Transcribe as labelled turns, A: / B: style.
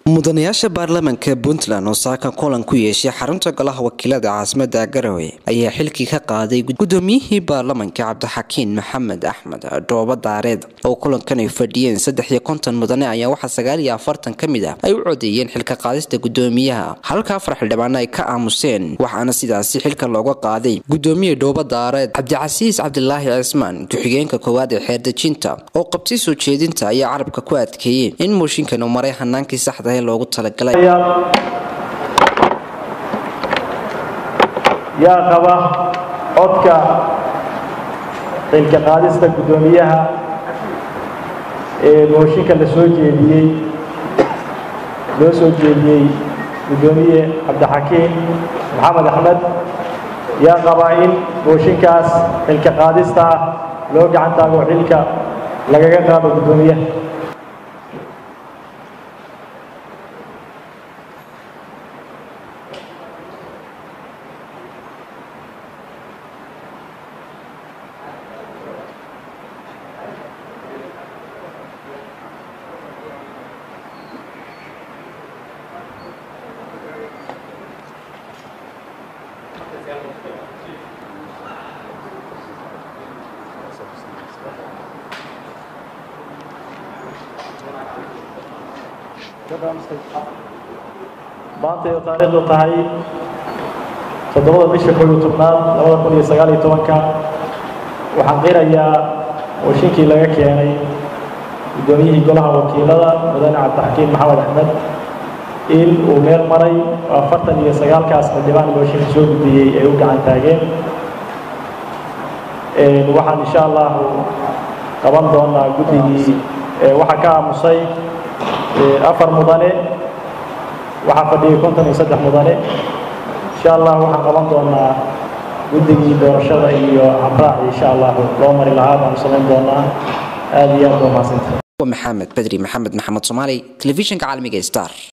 A: mudanayaasha baarlamaanka puntland oo saaka kulan ku yeeshay xarunta golaha wakiilada caasimada garowe ayaa xilkii ka qaaday gudoomiyihii baarlamaanka cabdixakiin maxamed axmed dhoobo daareed oo kulankan ay fadhiyeen saddex iyo konton mudane ayaa waxaa sagaal iyo afartan ka mid ah ay u codeeyeen xilka qaadista gudoomiyaha halka afar xildhibaano ay ka aamuseen waxaana sidaasi xilka looga qaaday gudoomiye dhoobo daareed cabdicasiis cabdilaahi cismaan ku-xigeenka koowaad ee xeerdejinta oo qabtay soo jeedinta ayaa carabka ku adkeeyey in mooshinkan uu maray hanaankii saxda loogu talagalay
B: yaa qaba codka xilka qaadista guddoomiyaha ee mooshinka la soo jeediyey loo soo jeediyey guddoomiye cabdixakiin maxamed axmed yaa qaba in mooshinkaas xilka qaadista ah loo gacan taago xilka lagaga qaado guddoomiyaha maantay oo taariikhdu tahay toddobada bisha koob iyo tobnaad labada kun iyo sagaal iyo tobanka waxaan qirayaa mooshinkii laga keenay guddoomiyihii golaha wakiilada mudane cabdixakiin maxamed axmed in uu meel maray oo afartan iyo sagaalkaas xildhibaan mooshinka soo gudbiyey ay u gacan taageen waxaan insha allahu qaban doonaa guddigii waxaa ka aamusay afar mudane waxaa fadhiyay konton iyo saddex mudane insha allah waxaan qaban doonaa guddigii doorashada iyo habraaci insha allahu loo mari lahaa baanu samayn doonaa aada iyo aad baa mahadsanta
A: maxamed bedri maxamed maxamed soomaali telefishinka caalamiga star